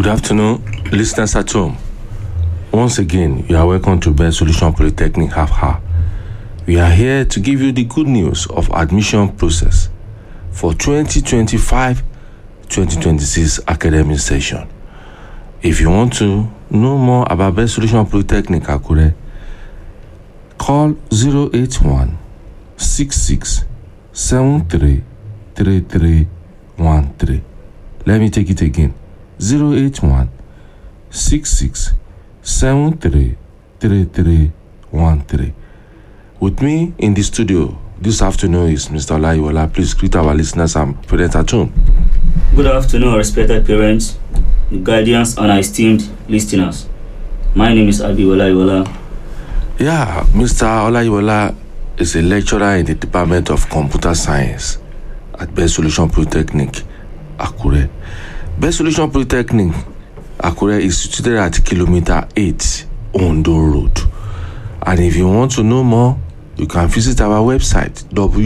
Good afternoon, listeners at home. Once again, you are welcome to Best Solution Polytechnic Half Hour. We are here to give you the good news of admission process for 2025-2026 academic session. If you want to know more about Best Solution Polytechnic Akure, call 081 66 73 3313. Let me take it again 081 66 73 3313. With me in the studio this afternoon is Mr. Olayiwola. Please greet our listeners and parents at home. Good afternoon, respected parents, guardians, and esteemed listeners. My name is Abi Olaiwola. Yeah, Mr. Olayiwola is a lecturer in the Department of Computer Science at Best Solution Polytechnic, Akure. Best Solution Polytechnic, Akure is situated at kilometer 8 Ondo Road. And if you want to know more, you can visit our website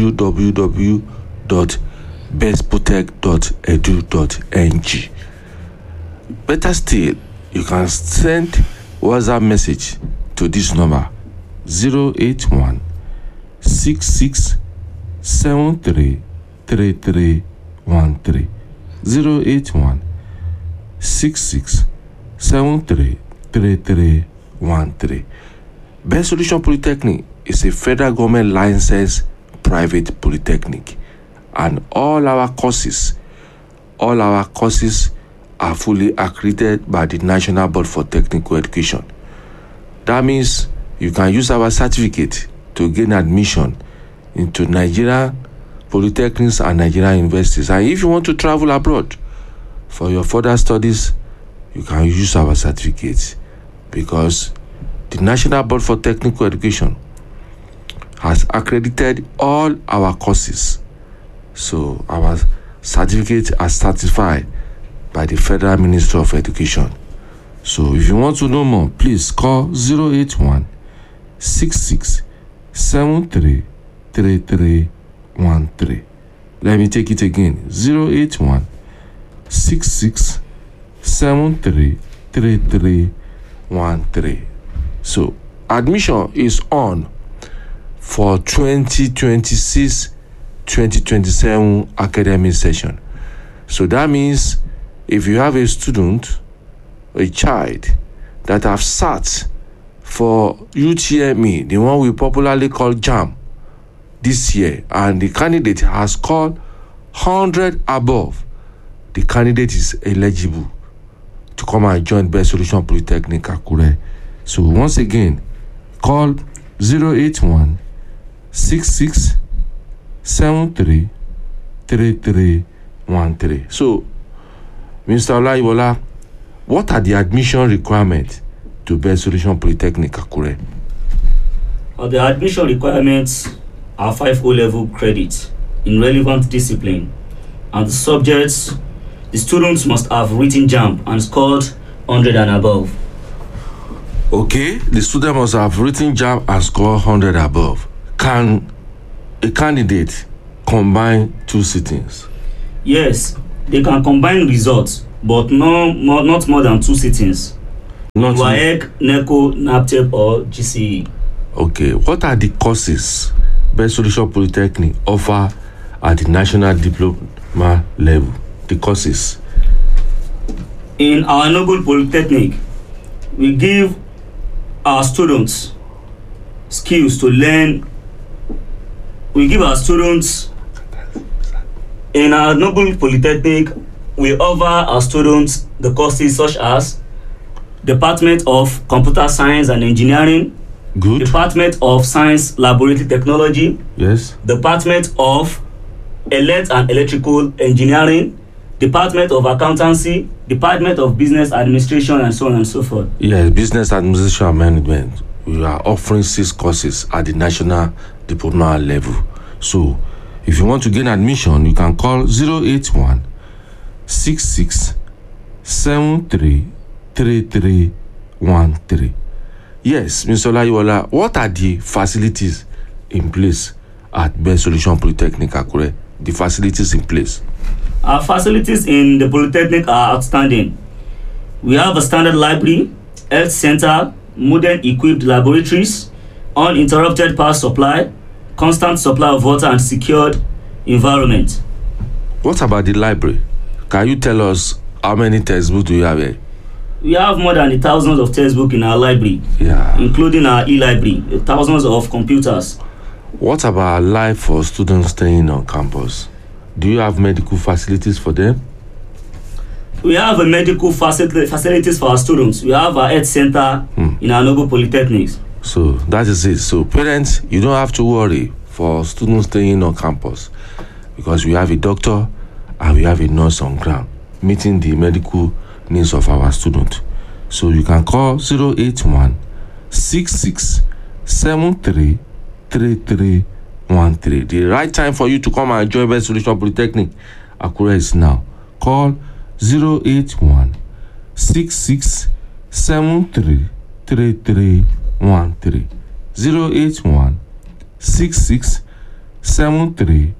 www.bestprotect.edu.ng. Better still, you can send WhatsApp message to this number 081 66 73 3313 081 66 73 3313 Best Solution Polytechnic is a federal government licensed private polytechnic and all our courses all our courses are fully accredited by the National Board for Technical Education. That means you can use our certificate to gain admission into Nigeria polytechnics and Nigerian universities. And if you want to travel abroad for your further studies, you can use our certificates because the National Board for Technical Education has accredited all our courses. So our certificate are certified by the Federal Ministry of Education. So if you want to know more, please call 081 66 73 3313. Let me take it again 081 66 73 3313. So admission is on for 2026 2027 academic session. So that means if you have a student, a child that have sat for UTME, the one we popularly call JAM, this year, and the candidate has scored 100 above, the candidate is eligible to come and join Best Solution Polytechnic Akure. So once again, call 081 66 73 3313. So, Mr. Olaiwola, what are the admission requirements to Best Solution Polytechnic Akure? Uh, the admission requirements are five O level credits in relevant discipline, and the subjects the students must have written JAMB and scored 100 and above. Okay, the student must have written JAM and score 100 above. Can a candidate combine two sittings? Yes, they can combine results, but no more, not more than two sittings. Not WAEC, NECO, NAPTEP, or GCE. Okay, what are the courses Best Solution Polytechnic offer at the national diploma level? The courses. In our noble polytechnic, we give our students skills to learn. We give our students in our noble polytechnic. We offer our students the courses such as Department of Computer Science and Engineering, Good. Department of Science Laboratory Technology, Yes. Department of Elect and Electrical Engineering, Department of Accountancy, Department of Business Administration, and so on and so forth. Yes, business administration and management. We are offering six courses at the national diploma level. So, if you want to gain admission, you can call 081 66 73 3313. Yes, Mr. Olayiwola, what are the facilities in place at Best Solution Polytechnic Akure? The facilities in place. Our facilities in the Polytechnic are outstanding. We have a standard library, health center, modern equipped laboratories, uninterrupted power supply, constant supply of water and secured environment. What about the library? Can you tell us how many textbooks do you have here? We have more than thousands of textbooks in our library, Yeah. including our e-library, thousands of computers. What about life for students staying on campus? Do you have medical facilities for them? We have a medical facility, facilities for our students. We have our health center Hmm. in our noble polytechnics. So that is it. So parents, you don't have to worry for students staying on campus because we have a doctor and we have a nurse on ground meeting the medical needs of our student. So you can call 081 66 73 3313. The right time for you to come and join Best Solution Polytechnic Akure is now. Call 081 66 73 3313 081 66 73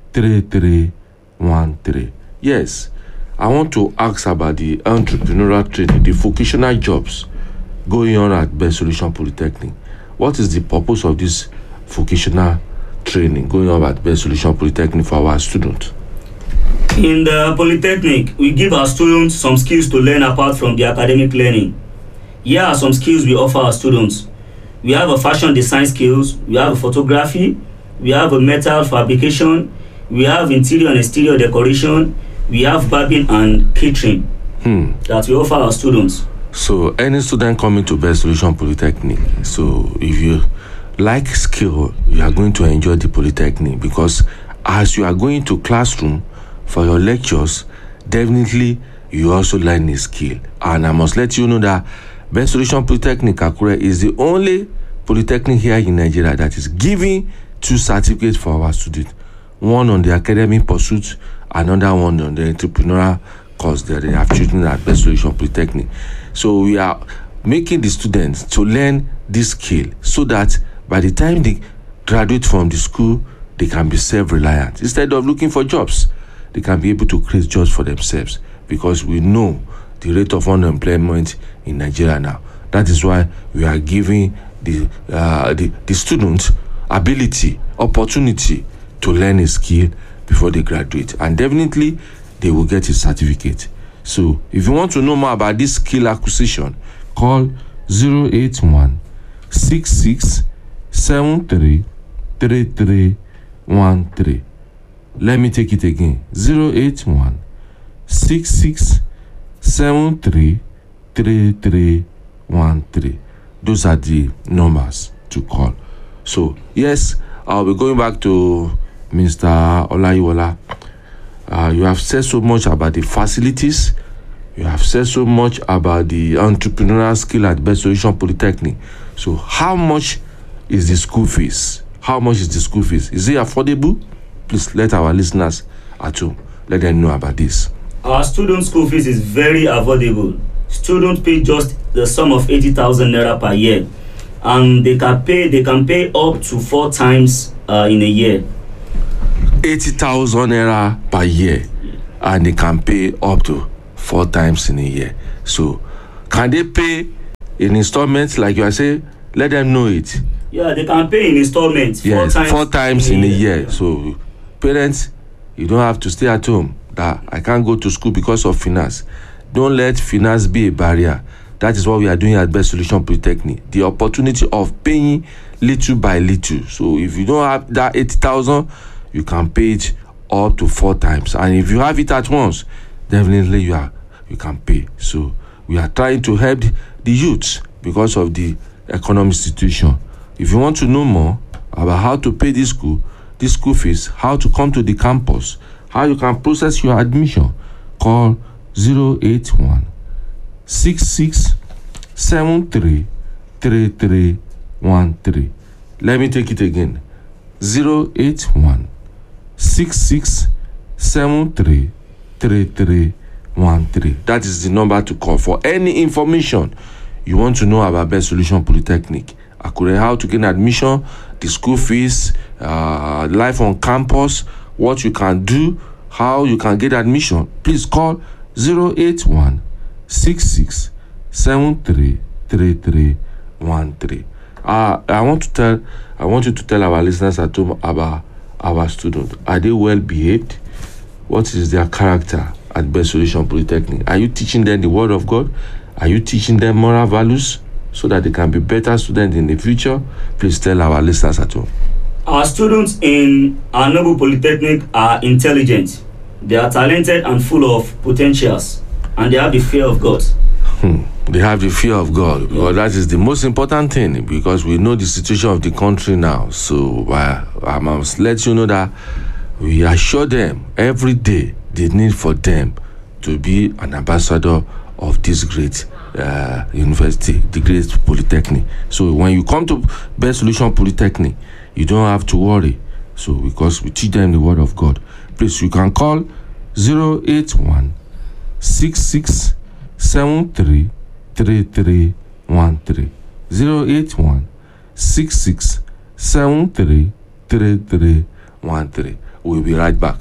3313. Yes, I want to ask about the entrepreneurial training, the vocational jobs going on at Best Solution Polytechnic. What is the purpose of this vocational training going on at Best Solution Polytechnic for our students? In the polytechnic, we give our students some skills to learn apart from the academic learning. Here are some skills we offer our students. We have a fashion design skills, we have a photography, we have a metal fabrication, we have interior and exterior decoration, we have barbing and catering Hmm. that we offer our students. So any student coming to Best Solution Polytechnic, so if you like skill, you are going to enjoy the Polytechnic because as you are going to classroom for your lectures, definitely you also learn a skill. And I must let you know that Best Solution Polytechnic Akure is the only polytechnic here in Nigeria that is giving two certificates for our students. One on the academic pursuit, another one on the entrepreneurial course that they have chosen at Best Solution Polytechnic. So we are making the students to learn this skill so that by the time they graduate from the school, they can be self-reliant. Instead of looking for jobs, they can be able to create jobs for themselves because we know the rate of unemployment in Nigeria now. That is why we are giving the uh, the, the students ability, opportunity to learn a skill before they graduate, and definitely they will get a certificate. So, if you want to know more about this skill acquisition, call 081 66 73 3313. Let me take it again 081 66 73 3313. Those are the numbers to call. So, yes, I'll be going back to Mr. Olayiwola. Uh, you have said so much about the facilities. You have said so much about the entrepreneurial skill at Best Solution Polytechnic. So, how much is the school fees? How much is the school fees? Is it affordable? Please let our listeners at home let them know about this. Our student school fees is very affordable. Students pay just the sum of 80,000 naira per year and they can pay they can pay up to four times uh, in a year. 80,000 naira per year and they can pay up to four times in a year. So, can they pay in installments like you are saying? Let them know it. Yeah, they can pay in installments four yes, times four times in a year. So, parents, you don't have to stay at home. That I can't go to school because of finance. Don't let finance be a barrier. That is what we are doing at Best Solution Polytechnic. The opportunity of paying little by little. So, if you don't have that eighty thousand, you can pay it up to four times. And if you have it at once, definitely you are you can pay. So, we are trying to help the youths because of the economic situation. If you want to know more about how to pay this school, this school fees, how to come to the campus, how you can process your admission, call 081 66 73 3313. Let me take it again 081 66 73 3313. That is the number to call for any information you want to know about Best Solution Polytechnic. Akure, how to gain admission, the school fees, uh, life on campus, what you can do, how you can get admission. Please call 081 six six seven three three three one three. Uh, I want to tell I want you to tell our listeners at home about our students. Are they well behaved? What is their character at Best Solution Polytechnic? Are you teaching them the word of God? Are you teaching them moral values so that they can be better students in the future? Please tell our listeners at home. Our students in our noble polytechnic are intelligent, they are talented and full of potentials, and they have the fear of God. Hmm. They have the fear of God because that is the most important thing because we know the situation of the country now. So uh, I must let you know that we assure them every day the need for them to be an ambassador of this great uh, university, the great polytechnic. So when you come to Best Solution Polytechnic, you don't have to worry. So because we teach them the word of God. Please, you can call 081 66 73 3313 081 66 73 3313. We'll be right back.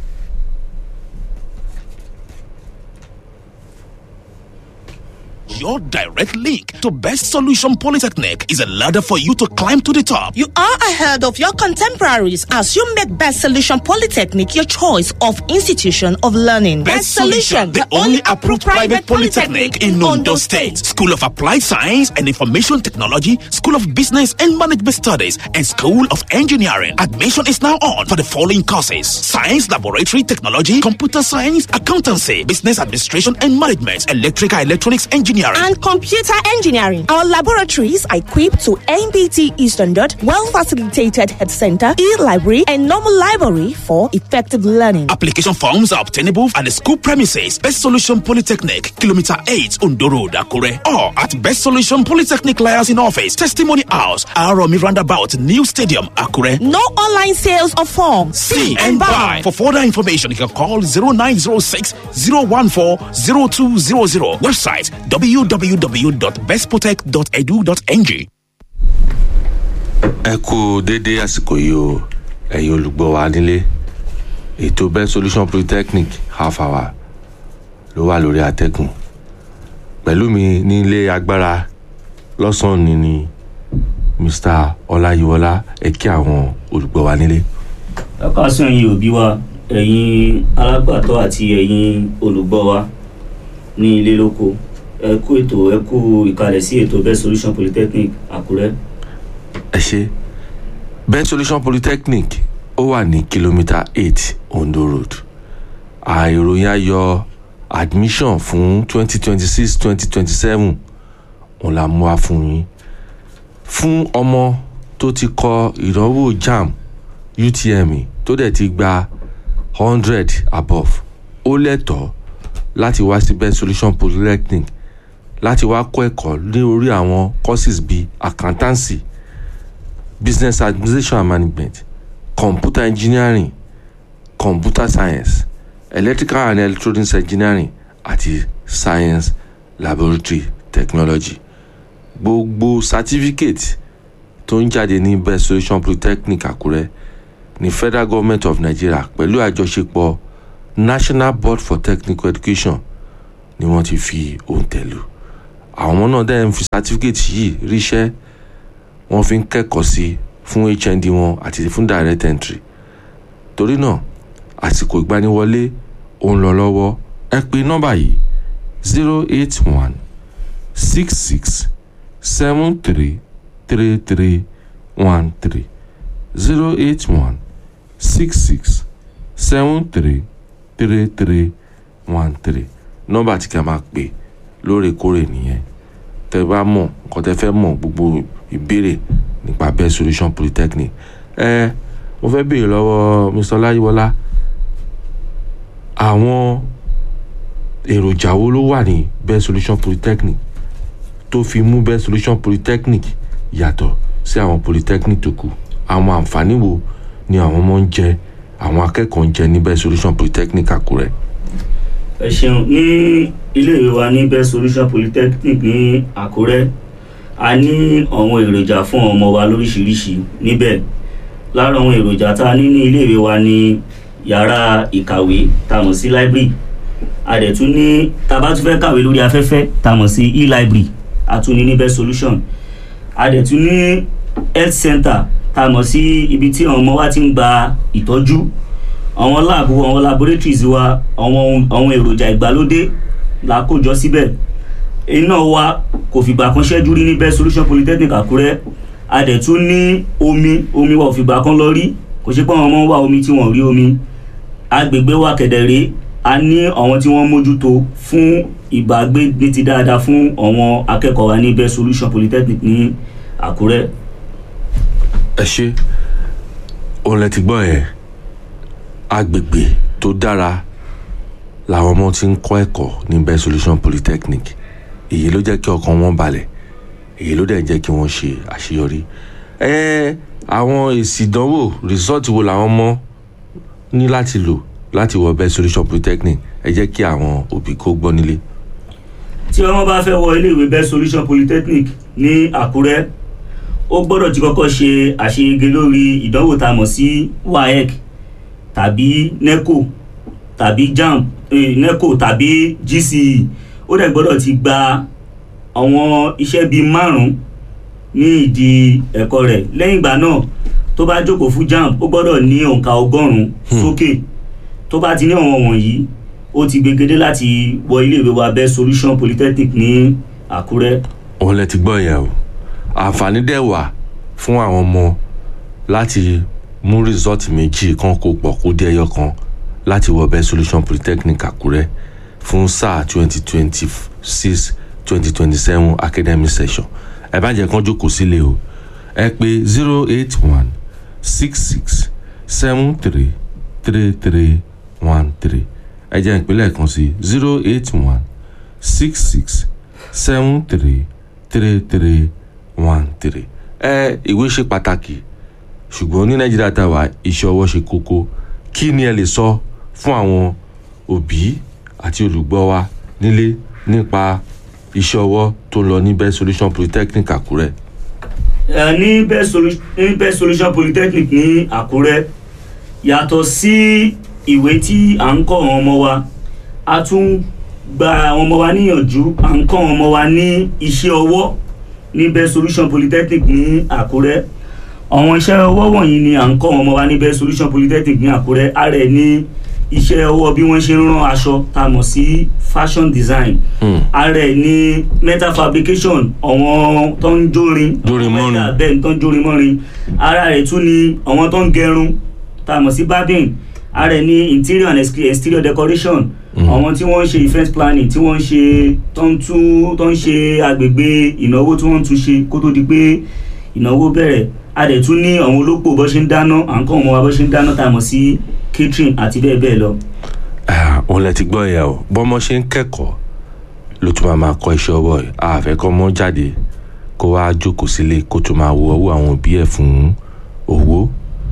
Your direct link to Best Solution Polytechnic is a ladder for you to climb to the top. You are ahead of your contemporaries as you make Best Solution Polytechnic your choice of institution of learning. Best Solution, the only approved private polytechnic in Ondo State. School of Applied Science and Information Technology, School of Business and Management Studies, and School of Engineering. Admission is now on for the following courses: Science Laboratory Technology, Computer Science, Accountancy, Business Administration and Management, Electrical Electronics Engineering. And computer engineering. Our laboratories are equipped to MBT standard, well facilitated head center, e-library, and normal library for effective learning. Application forms are obtainable at the school premises, Best Solution Polytechnic, Kilometer 8, Ondo Road, Akure, or at Best Solution Polytechnic Liaison Office, Testimony House, Aromi Roundabout, New Stadium, Akure. No online sales of forms. See and buy. For further information, you can call 0906 014 0200. Website www.bestprotect.edu.ng. ẹ kú déédé àsìkò yìí o ẹ̀yin olùgbọ́ wa nílé ètò best solution polytechnic half hour ló wà lórí àtẹ́gùn pẹ̀lú mi nílé agbára lọ́sàn-án ni ni mr ọláyíwọlá ẹ kí àwọn olùgbọ́ wa nílé. ẹ̀ka sún ẹ̀yin òbí wa ẹ̀yin alágbàtọ́ àti ẹ̀yin olùgbọ́ wa ní ilé lóko ẹ kú ètò ẹ kú ìkàlẹ̀ sí ètò best solution polytechnic àkúrẹ́. ẹ ṣe best solution polytechnic ó wà ní kìlómítà eight ondo road àìròyìn ayọ̀ admission fún twenty twenty six twenty twenty seven òun la mú wa fún yín fún ọmọ tó ti kọ ìdánwò jamb utme tó dẹ̀ ti gba hundred above ó lẹ́tọ̀ọ́ láti wá sí best solution polytechnic láti wá kọ́ ẹ̀kọ́ ní orí àwọn courses bíi accountancy business administration and management computer engineering computer science electrical and electronics engineering àti science laboratory technology gbogbo certificate tó ń jáde ní best solution polytechnic àkúrẹ́ ní federal government of nigeria pẹ̀lú àjọṣepọ̀ national board for technical education ni wọ́n ti fi òǹtẹ̀ lù àwọn ọmọ náà dẹ́n fi certificate yìí ríṣẹ́ wọ́n fi ń kẹ́kọ̀ọ́ sí fún hnd wọn àti fún direct entry torí náà àsìkò ìgbaniwọlé ó ń lọ lọ́wọ́ ẹ pè nọ́mbà yìí zero eight one six six seven three three three one three zero eight one six six seven three three three one three nọ́mbà tí ká máa pè lóòrèkóòrè nìyẹn tẹ bá mọ̀ nǹkan tẹ fẹ́ mọ̀ gbogbo ìbéèrè nípa best solution polytechnic ẹ mo fẹ́ béèrè lọ́wọ́ mr ọláyíwọlá àwọn èròjà wo ló wà ní best solution polytechnic tó fi mú best solution polytechnic yàtọ̀ sí àwọn polytechnic tó kù àwọn àǹfààní wo ni àwọn ọmọ ń jẹ àwọn akẹ́kọ̀ọ́ ń jẹ ní best solution polytechnic àkúrẹ́. ẹ ṣeun ní iléèwé wa ní best solution polytechnic ní àkúrẹ́ a ní àwọn èròjà fún ọmọ wa lóríṣiríṣi níbẹ̀ lára àwọn èròjà tá a ní ní iléèwé wa ní yàrá ìkàwé tá a mọ̀ sí library a dẹ̀ tún ní tá a bá tún fẹ́ kàwé lórí afẹ́fẹ́ tá a mọ̀ sí e-library a tún ní ní best solution a dẹ̀ tún ní health center tá a mọ̀ sí ibi tí àwọn ọmọ wa ti ń gba ìtọ́jú àwọn láàbù àwọn laboratories wa àwọn àwọn èròjà ìgbàlódé la kó jọ síbẹ̀ iná wa kò fìgbà kan ṣẹ́jú rí ní best solution polytechnic àkúrẹ́ a dẹ̀ tún ní omi omi wa ò fìgbà kan lọ rí kò ṣe pé àwọn ọmọ ń wá omi tí wọ́n rí omi agbègbè wa kẹ̀dẹ̀rẹ́ a ní àwọn tí wọ́n mójútó fún ìbágbé ní ti dáadáa fún àwọn akẹ́kọ̀ọ́ wa ní best solution polytechnic ní àkúrẹ́. ẹ ṣe òun lẹ ti gbọ́ yẹn agbègbè tó dára làwọn ọmọ ti ń kọ́ ẹ̀kọ́ ní best solution polytechnic èyí ló jẹ́ kí ọkàn wọn balẹ̀ èyí ló dẹ̀ jẹ́ kí wọ́n ṣe àṣeyọrí ẹ àwọn èsì ìdánwò result wo làwọn ọmọ ní láti lò láti wọ best solution polytechnic ẹ jẹ́ kí àwọn òbí kó gbọ́ nílé. tí ọmọ bá fẹ́ wọ iléèwé best solution polytechnic ní àkúrẹ́ ó gbọ́dọ̀ ti kọ́kọ́ ṣe àṣeyege lórí ìdánwò tá a mọ̀ sí waec tàbí neco tàbí jamb eh, neco tàbí gce ó dẹ̀ gbọ́dọ̀ ti gba àwọn iṣẹ́ bíi márùn-ún ní ìdí ẹ̀kọ́ rẹ̀ lẹ́yìn ìgbà náà tó bá jókòó fún jamb ó gbọ́dọ̀ ní òǹkà ọgọ́rùn-ún sókè tó bá ti ní àwọn wọ̀nyí ó ti gbegede láti wọ iléèwé wa best solution polytechnic ní àkúrẹ́. òun lẹ ti gbọ́ yẹn o àǹfààní dẹ̀ wà fún àwọn ọmọ láti mú result méjì kan kó pọ̀ kó dé ẹyọ kan láti wọ best solution polytechnic àkúrẹ́ fún sáà twenty twenty six twenty twenty seven academic session ẹ bá jẹ́ kán jókòó sílé o ẹ pè zero eight one six six seven three three three one three ẹ jẹ́ ìpínlẹ̀ kan sí zero eight one six six seven three three three one three ẹ ìwé ṣe pàtàkì ṣùgbọ́n ní nàìjíríà tá a wà iṣẹ́ ọwọ́ ṣe kókó kí ni ẹ lè sọ fún àwọn òbí àti olùgbọ́ wa nílé nípa iṣẹ́ ọwọ́ tó lọ ní best solution polytechnic àkúrẹ́. ẹ ní best solution ní best solution polytechnic ní àkúrẹ́ yàtọ̀ sí ìwé tí à ń kọ́ àwọn ọmọ wa a tún gba àwọn ọmọ wa níyànjú à ń kọ́ àwọn ọmọ wa ní iṣẹ́ ọwọ́ ní best solution polytechnic ní àkúrẹ́ àwọn iṣẹ́ ọwọ́ wọ̀nyí ni à ń kọ́ àwọn ọmọ wa ní best solution polytechnic ní àkúrẹ́ ara ẹ̀ ní iṣẹ́ ọwọ́ bí wọ́n ṣe ń rán aṣọ tá a mọ̀ sí fashion design ara ẹ̀ ní metal fabrication àwọn tó ń jórin Jórin mọ́rin. àwọn bẹ́ẹ̀ ni tó ń jórin mọ́rin ara rẹ̀ tún ni àwọn tó ń gẹrun tá a mọ̀ sí barbing ara ẹ̀ ní interior and exterior- exterior decoration àwọn tí wọ́n ń ṣe event planning tí wọ́n ń ṣe tó ń tún tó ń ṣe agbègbè ìnáwó tí wọ́n ń tún ṣe kó tó di pé ìnáwó bẹ̀rẹ̀ a dẹ̀ tún ní àwọn olópò bó ṣe ń dáná à ń kọ́ ọmọ wa bó ṣe ń dáná tá a mọ̀ sí catering àti bẹ́ẹ̀ bẹ́ẹ̀ lọ. Ah, òun lẹ ti gbọ́ yẹn o bọ́mọ ṣe ń kẹ́kọ̀ọ́ ló tún máa máa kọ́ iṣẹ́ ọwọ́ ẹ̀ àfẹ́ kọ́ mọ́ jáde kó wá jókòó sílé kó tún máa wo ọwọ́ àwọn òbí ẹ̀ fún owó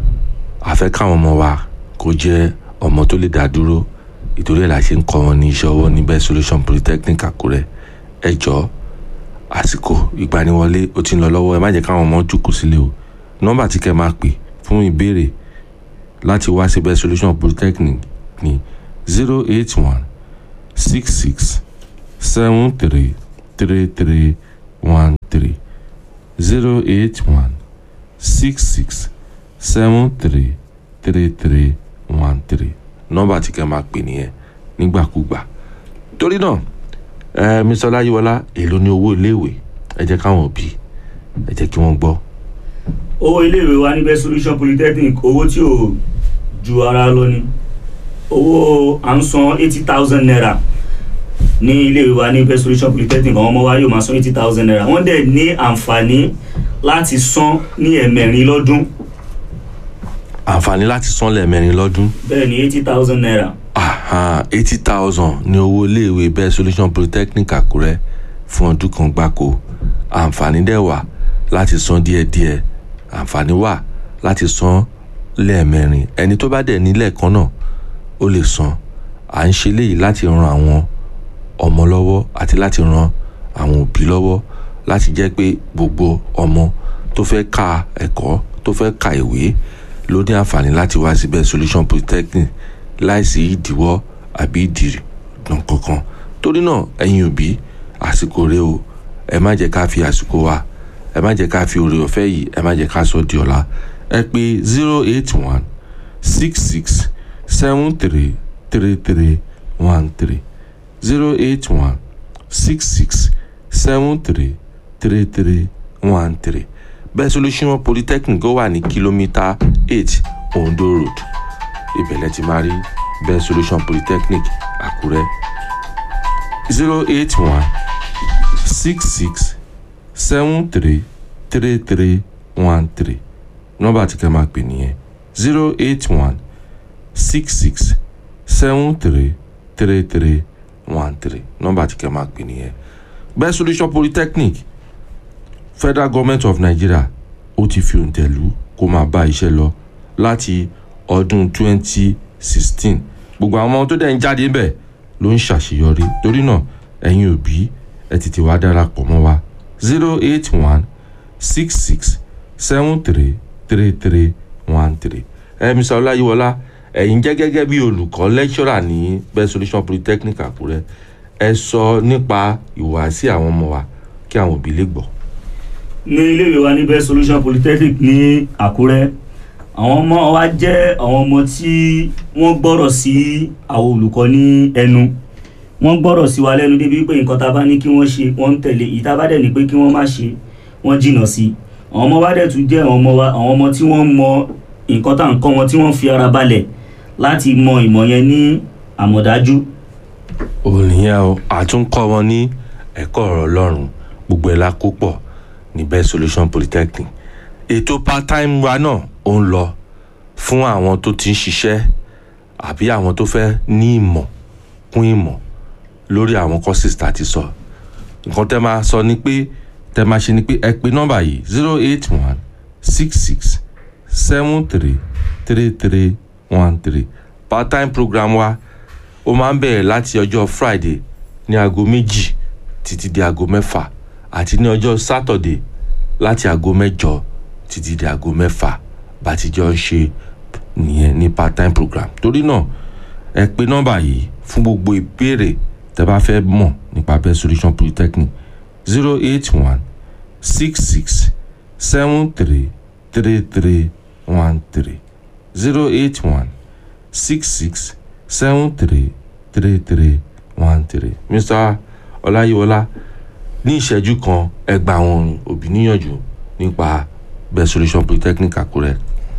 àfẹ́ káwọn ọmọ wa kó jẹ́ ọmọ tó lè dá dúró ìtorí ẹ̀ la ṣe ń kọ́ wọn ní iṣẹ́ ọwọ́ ní best solution polytechnic àkúrẹ́ ẹ jọ àsìkò ìgbaniwọlé ó ti ń lọ lọ́wọ́ ẹ má jẹ́ káwọn ọmọ jókòó sílé o nọ́mbà tí kẹ́ máa pè fún ìbéèrè láti wá sí best solution polytechnic ní zero eight one six six seven three three three one three zero eight one six six seven three three three one three nọ́mbà tí kẹ́ máa pè nìyẹn nígbàkúgbà torí náà ẹ mr ọláyíwọlá èló ní owó iléèwé ẹ jẹ́ káwọn òbí ẹ jẹ́ kí wọ́n gbọ́. owó iléèwé wa ní best solution polytechnic owó tí ò ju ara lọ ni owó à ń san eighty thousand naira ní iléèwé wa ní best solution polytechnic àwọn ọmọ wa yóò máa san eighty thousand naira wọ́n dẹ̀ ní àǹfààní láti san ní ẹ̀mẹ̀rin lọ́dún àǹfààní láti san lẹ́ẹ̀mẹrin lọ́dún bẹ́ẹ̀ ni eighty thousand naira eighty thousand ní owó iléèwé best solution polytechnic àkúrẹ́ fún ọdún kan gbáko àǹfààní dẹ̀ wà láti san díẹ̀díẹ̀ àǹfààní wà láti san lẹ́ẹ̀mẹrin ẹni tó bá dẹ̀ nílẹ̀ kan náà ó lè san à ń ṣe léyìí láti ran àwọn ọmọ lọ́wọ́ àti láti ran àwọn òbí lọ́wọ́ láti jẹ́ pé gbogbo ọmọ tó fẹ́ ka ẹ̀kọ́ tó fẹ́ ka ìwé ló ní àǹfààní láti wá sí best solution polytechnic láìsí ìdíwọ́ àbí ìdì- ná kankan torí náà ẹ̀yin òbí àsìkò rẹ o ẹ má jẹ́ ká fi àsìkò wa ẹ má jẹ́ ká fi oore ọ̀fẹ́ yìí ẹ má jẹ́ ká sọ di ọ̀la ẹ pé zero eight one six six seven three three three one three zero eight one six six seven three three three one three bẹ́ẹ̀ solution polytechnic ó wà ní kìlómítà eight ondo road ìbẹ̀lẹ̀ ti máa rí bẹ́ẹ̀ solution polytechnic àkúrẹ́ zero eight one six six seven three three three one three nọ́mbà tí kẹ́ máa pè nìyẹn zero eight one six six seven three three three one three nọ́mbà tí kẹ́ máa pè nìyẹn bẹ́ẹ̀ solution polytechnic federal government of nigeria ó ti fi òǹtẹ̀ lù kó máa bá iṣẹ́ lọ láti ọdún twenty sixteen gbogbo àwọn ọmọ tó dẹ̀ ń jáde ńbẹ̀ ló ń ṣàṣeyọrí torí náà ẹ̀yin òbí ẹ tètè wá darapọ̀ mọ́ wa zero eight one six six seven three three three one three ẹ mr ọláyíwọlá ẹ̀yin jẹ́ gẹ́gẹ́ bí olùkọ́ lecturer ní best solution polytechnic àkúrẹ́ ẹ sọ nípa ìhùwàsí àwọn ọmọ wa kí àwọn òbí lè gbọ́. ní iléèwé wa ní best solution polytechnic ní àkúrẹ́ àwọn ọmọ wa jẹ́ àwọn ọmọ tí wọ́n gbọ́rọ̀ sí àwọn olùkọ́ ní ẹnu wọ́n gbọ́rọ̀ sí wa lẹ́nu débi pé nǹkan tá a bá ní kí wọ́n ṣe wọ́n ń tẹ̀lé ìta bá dẹ̀ ní pé kí wọ́n má ṣe wọ́n jìnnà sí i àwọn ọmọ wa dẹ̀ tún jẹ́ àwọn ọmọ wa àwọn ọmọ tí wọ́n mọ nǹkan tá à ń kọ́ wọn tí wọ́n fi ara balẹ̀ láti mọ ìmọ̀ yẹn ní àmọ̀dájú òun nìyẹn o àtúnkọ́ wọn ní ẹ̀kọ́ ọ̀rọ̀ ọlọ́run gbogbo ẹ̀ la kó pọ̀ ní best solution polytechnic ètò part time wa náà ó ń lọ fún àwọn tó ti ń ṣiṣẹ́ àbí àwọn tó fẹ́ ní ìmọ̀ kún ìmọ̀ lórí àwọn courses tá a ti sọ nǹkan tẹ́ máa sọ ni pé tẹ́ máa ṣe ni pé ẹ pè nọ́mbà yìí zero eight one six six seven three three three one three part time program wa ó máa ń bẹ̀rẹ̀ láti ọjọ́ friday ní aago méjì títí di aago mẹ́fà àti ní ọjọ́ saturday láti aago mẹ́jọ títí di aago mẹ́fà bá ti jọ ń ṣe nìyẹn ní part time program torí náà ẹ pè nọ́mbà yìí fún gbogbo ìbéèrè tẹ́ bá fẹ́ mọ̀ nípa best solution polytechnic zero eight one six six seven three three three one three zero eight one six six seven three three three one three mr ọláyíwọlá ní ìṣẹ́jú kan ẹ gba àwọn òbí níyànjú nípa best solution polytechnic àkúrẹ́.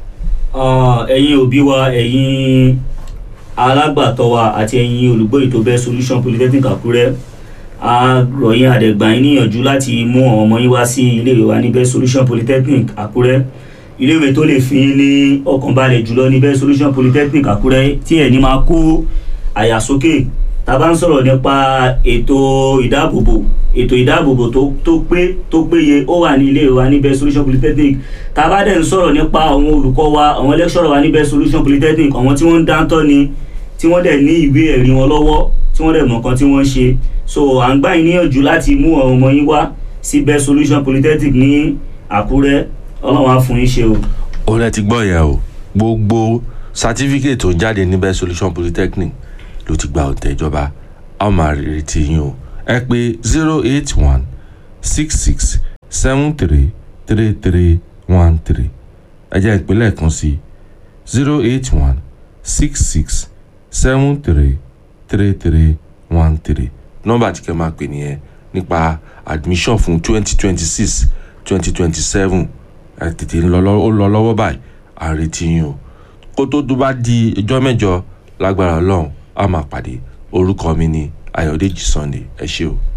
Ah, ẹ̀yin òbí wa ẹ̀yin alágbàtọ́ wa àti ẹ̀yin olùgbọ́ ètò best solution polytechnic àkúrẹ́ a rọ̀ yín àdẹ̀gbà yín níyànjú láti mú àwọn ọmọ yín wá sí iléèwé wa ní best solution polytechnic àkúrẹ́ iléèwé tó lè fi yín ní ọkàn balẹ̀ jùlọ ní best solution polytechnic àkúrẹ́ tí ẹ̀ ní máa kó àyà sókè tá a bá ń sọ̀rọ̀ nípa ètò ìdáàbòbò ètò ìdáàbòbò tó tó pé tó péye ó wà ní ilé wa ní best solution polytechnic tá a bá dẹ̀ ń sọ̀rọ̀ nípa àwọn olùkọ́ wa àwọn lecturer wa ní best solution polytechnic àwọn tí wọ́n ń dáńtọ́ ni tí wọ́n dẹ̀ ní ìwé ẹ̀rí wọn lọ́wọ́ tí wọ́n dẹ̀ mọ̀ nǹkan tí wọ́n ń ṣe so à ń gbà yín níyànjú láti mú àwọn ọmọ yín wá sí best solution polytechnic ní àkúrẹ́ ọlọ́run á fún yín ṣe o. ó lẹ ti gbọ́ yẹn o gbogbo certificate tó ń jáde ní best solution polytechnic ló ti gba ọ̀tẹ̀ ìjọba a ó máa retí yín o ẹ pé zero eight one six six seven three three three one three ẹ jẹ́ ìpínlẹ̀ kan sí zero eight one six six seven three three three one three nọ́mbà tí kẹ́ máa pè nìyẹn nípa admission fún twenty twenty six twenty twenty seven ẹ tètè ń lọ lọ́- ó lọ lọ́wọ́ báyìí à ń retí yín o kó tó tó bá di ọjọ́ mẹ́jọ lágbára ọlọ́run a máa pàdé orúkọ mi ni ayọ̀dèjì sunday ẹ ṣé o.